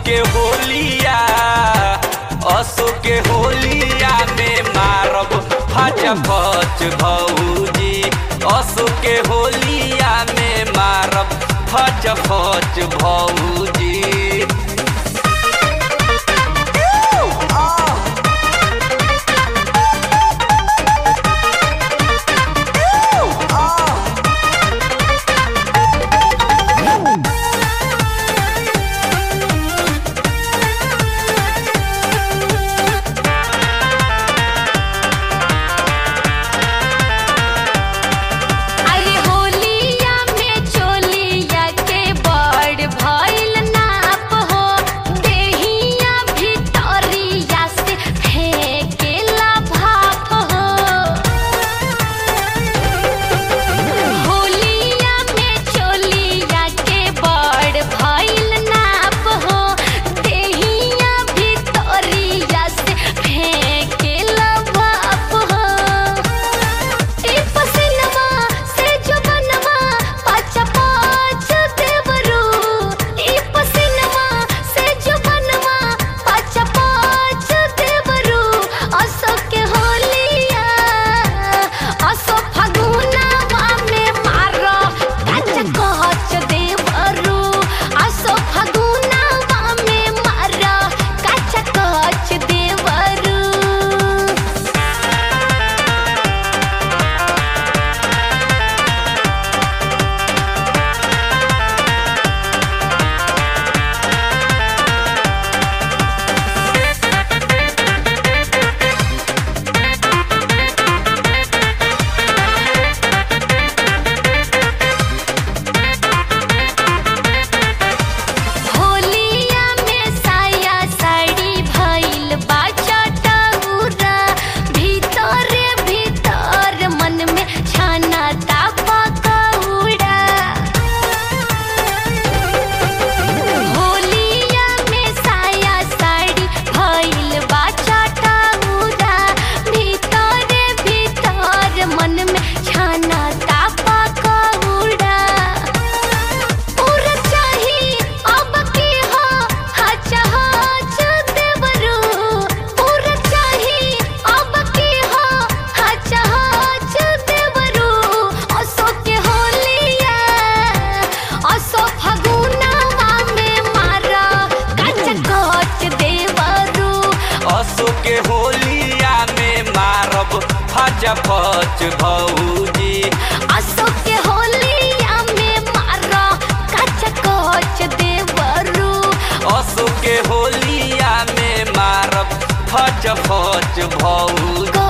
के होलिया असो के होलिया में मारब फच फच भौजी असो के होलिया में मारब फच फच भौजी अरे होलिया में चोलिया के बड़ भइल नाप हो देहिया भितरिया से फेंकेला भाप हो होलिया में चोलिया के बड़ भइल नाप हो देहिया भितरिया से फेंकेला भाप हो ई पसिनवा से जो बनवा पाँच पाँच देवरू ई पसिनवा से जो बनवा पाँच पाँच देवरू असो के होलिया असो फगुनवा में मारो काच कच देवरू असो फगुनवा में मारो काच कच देवरू होलिया में साया साड़ी भइल बा चटउरा भीतरे भीतर मन में छाना तापा कौड़ा होलिया में साया साड़ी भइल बा चटउरा भीतरे भीतर मन में छाना तापा कौड़ा पूरा चाही अब की हो हच हच देवरू पूरा चाही अब की हो हच हच देवरू असो के होलिया असो फगुनवा में मारा कच कच देवरू असो के होलिया में मारब फच फच भौजी असो के होलिया में मारा कच कच देवरू असो के होलिया में मारब फच फच भौजी